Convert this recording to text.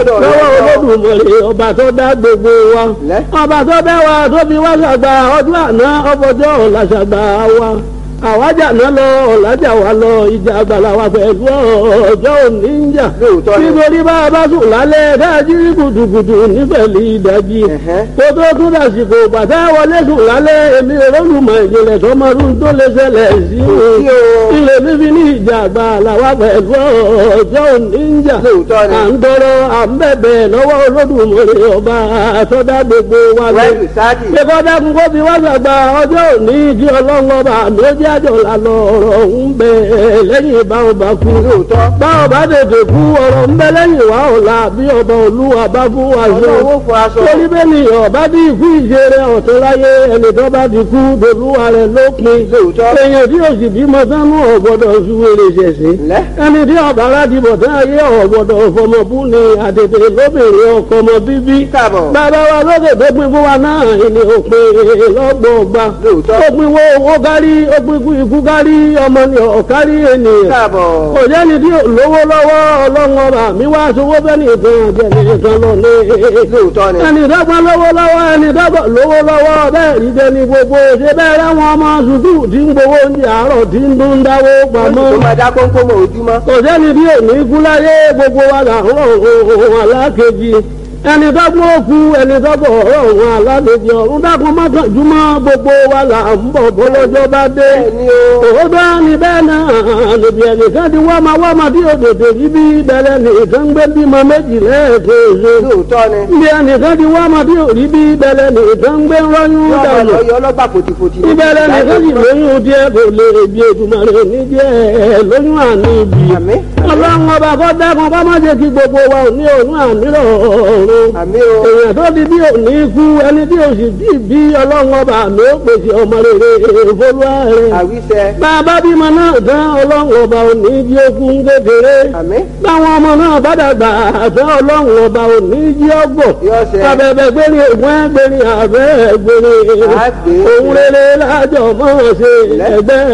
lọ́wọ́ olódùmarè ọba tó dá gbogbo wa Lẹ́. ọba tó dá wa tó fi wá ṣàgbà ọdún àná ọbọjọ́ ọ̀la ṣàgbà wa àwájà náà lọ ọ̀làjà wa lọ ìjà àgbàlá wa pẹ̀lú ọjọ́ òní ń jà Lóòótọ́ ni. nítorí bá a bá sùn lálẹ́ káàjí kùtùkùtù nífẹ̀lì ìdájí Ẹ̀hẹ́. kó tó tún dàsìkò bàtà wọlé sùn lálẹ́ èmi olólùmọ̀ ìjìnlẹ̀ tọmọdún tó lè ṣẹlẹ̀ sí sí o. ilé fífi ní ìjà àgbàlá wa pẹ̀lú ọjọ́ òní ń jà Lóòótọ́ ni. à ń tọrọ à ń bẹ̀bẹ̀ lọ́wọ́ olódùmarè ọba àtọ́dá gbogbo wa lọ. wẹ́ẹ̀lì sáàdì. pé kọ́ dákun kó fi wá sàgbà ọjọ́ òní kí ọlọ́run ọba àmì ó jẹ́ àjọ lànà ọ̀rọ̀ ń bẹ lẹ́yìn ìbáwọn bá kú. lóòótọ́. báwọn bá tètè kú ọ̀rọ̀ ń bẹ lẹ́yìn wá ọ̀la bí ọba olúwa bá fún wa ṣe. ọlọ́run ó fọ aṣọ. torí bẹ́ẹ̀ ni ọba bí ikú ìṣeré ọ̀tún láyé ẹni tó bá ti kú dolúwa rẹ̀ lópin. lóòótọ́. èèyàn tí òsì bímọ sánú ọ̀gbọ́dọ̀ ṣúwèrè ṣẹ̀ṣẹ̀ lẹ́. ẹni tí ọba láti bọ̀ tán ayé ọ̀gbọ̀dọ̀ fọmọbú ni àtètè lóbìnrin ọkọ ọmọ bíbí. káàbọ̀. bàbá wa lókè tó pin fún wa náà ìní òpin lọ́gbọ̀ọ̀gba. Lóòótọ́. ó pin wo owó kárí ó pin kú ikú kárí ọmọ ni ọ̀kárí ènìyàn. káàbọ̀. kò jẹ́ni tí ò lówó lọ́wọ́ ọlọ́run ọba mi wá sowó bẹ́ẹ̀ nìkan jẹ́ nìkan lọ ní. lóòótọ́ ni. ẹni dọ́gba lówó lọ́wọ́ ẹni dọ́gba lówó lọ́wọ́ bẹ́ẹ̀ rí jẹ́ ní gbogbo ṣe bẹ́ẹ̀ rẹ́wọ̀n ọmọ sùkúù tí ń gbowó oúnjẹ àárọ̀ tí ń dún dáwó pamọ́ tó máa dá kónkó mọ́ ojúmọ́. kò sẹ́ni bí òní kú láyé gbogbo wa là ń rọ̀ ohun alákejì ẹni dọ́gbọ́n òkú ẹni dọ́gbọ́n ọ̀rọ̀ ohun alákejì ọ̀run dákun mọ́kànjúmọ́ gbogbo wa là ń bọ̀ bọ́lọ́jọ́ bá dé bẹ́ẹ̀ni o. òótọ́ ni bẹ́ẹ̀ náà níbi ẹnìkan ti wá máa wá máa bí òdòdó yìí bí bẹ̀rẹ̀ nìkan gbé bímọ méjì lẹ́ẹ̀kejì lóòótọ́ ni. níbi ẹnìkan ti wá máa bí òrí bí bẹ̀rẹ̀ nìkan gbé rọ́yún yọ ọmọ dànù lọ yọ ọlọ́gbà fòtìfòtì. ìbẹ̀rẹ̀ nìkan sì lóyún díẹ̀ kò lè bí ètùmọ̀rẹ́ òní díẹ̀ lóyún àní ibi àmì. ọlọ́run ọba kọ́ dákun bá má jẹ́ kí gbogbo wa ò ní òun àmírọ̀ ọ̀run àmì o. èèyàn tó di bí òní kú ẹni tí òsì bí bí ọlọ́run ọba àmì ó pèsè ọmọ rere ìfolúwa rẹ̀ àwíṣẹ. bàbá bímọ náà tán ọlọ́run ọba òní jí okun kékeré àmì. báwọn ọmọ náà bá dàgbà àtọ́ ọlọ́run ọba òní jí ọgbọ̀ yọ̀ọ̀ṣẹ. abẹ́bẹ́ gbérí ògùn ẹgbẹ́rin àbẹ́ gbérí Àgbè. òun rere lájọ mọ́ ṣe ẹgbẹ́